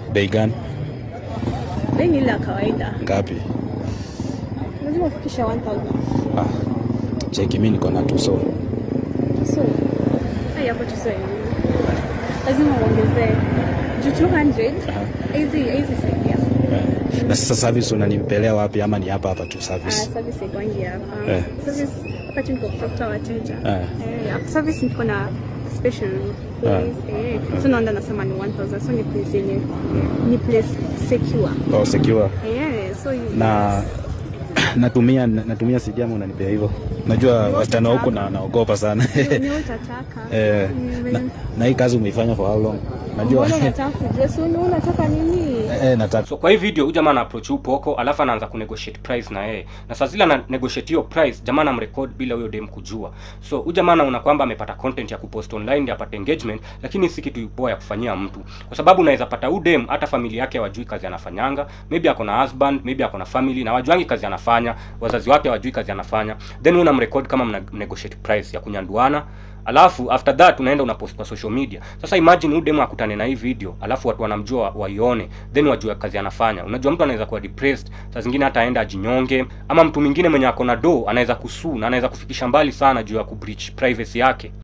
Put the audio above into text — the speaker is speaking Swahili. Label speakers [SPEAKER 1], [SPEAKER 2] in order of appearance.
[SPEAKER 1] Bei gani?
[SPEAKER 2] Bei ni ile ya kawaida.
[SPEAKER 1] Ngapi?
[SPEAKER 2] Lazima ufikishe 1000.
[SPEAKER 1] Ah. Cheki mimi niko na tuso.
[SPEAKER 2] So, hai hapo tuso yenyewe. Lazima uongezee juu 200 hizi hizi saidia.
[SPEAKER 1] Eh. Na sasa service unanipelea wapi ama ni hapa hapa tu
[SPEAKER 2] Ah,
[SPEAKER 1] service?
[SPEAKER 2] service ikwangi hapa.
[SPEAKER 1] Eh.
[SPEAKER 2] Service wakati niko kutafuta wateja.
[SPEAKER 1] Eh.
[SPEAKER 2] Eh, hapa service niko na special place. Eh. So naenda nasema ni 1000. So ni place yenye ni place secure.
[SPEAKER 1] Oh, secure.
[SPEAKER 2] Eh, so you-
[SPEAKER 1] Na natumia natumia CD ama unanipea hivyo? Najua wasichana huku na naogopa sana.
[SPEAKER 2] ni ni utataka.
[SPEAKER 1] Eh,
[SPEAKER 2] Ni-
[SPEAKER 1] na, na hii kazi umeifanya for how long? Najua
[SPEAKER 2] Mbona unataka kujua? Si una- unataka nini?
[SPEAKER 1] eh, nataka
[SPEAKER 3] so kwa hii video huyu jamaa ana approach huyu poko alafu anaanza kunegotiate price na yeye na saa zile ana negotiate hiyo price jamaa anamrecord bila huyo dem kujua so huyu jamaa anaona kwamba amepata content ya kupost online ndio apate engagement lakini si kitu poa ya kufanyia mtu kwa sababu unaweza pata huyu dem hata familia yake hawajui kazi anafanyanga maybe ako na husband maybe ako na family na wajuangi kazi anafanya wazazi wake hawajui kazi anafanya then wewe unamrecord kama mna negotiate price ya kunyanduana alafu after that unaenda unapost kwa social media sasa imagine huyu demo akutane na hii video alafu watu wanamjua waione then wajue kazi anafanya unajua mtu anaweza kuwa depressed saa zingine hata aenda ajinyonge ama mtu mwingine mwenye ako na do anaweza kusuu na anaweza kufikisha mbali sana juu ya kubreach privacy yake